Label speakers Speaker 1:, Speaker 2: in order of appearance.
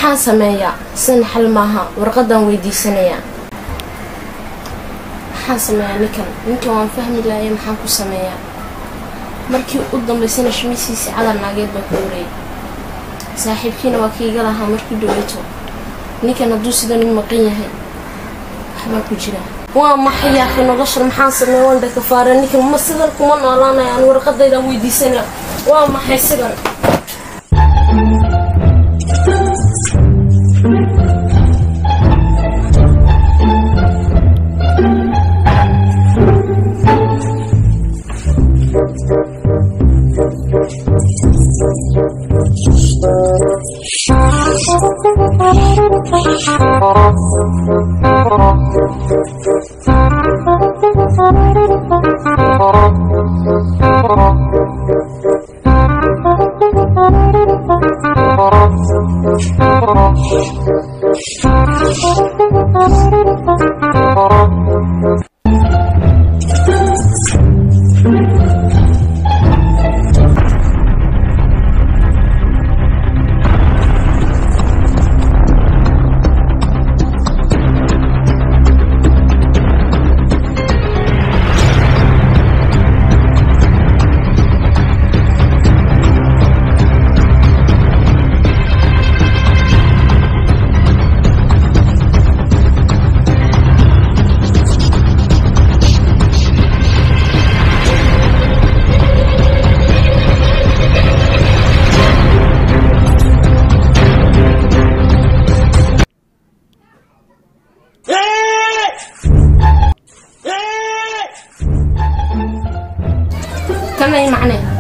Speaker 1: maxaan sameeyaa sidan xal maaha warqadan weydiisanayaa maxaan sameeyaa ninkan ninkan waan fahmi laaya maxaan ku sameeyaa markii u dambaysana shimisiisii cadal naageed baa ku wareeyay saaxiibkiina waa kiiga lahaa markii dhaweyto ninkan hadduu sidan u maqan yahay waxbaa ku jira waa maxay yaakhi noloshan maxaan sameeya wanda kafaare ninkan ma sidan kuma noolaanaya aan warqadaydan weydiisanaya waa maxay sidan kanay macne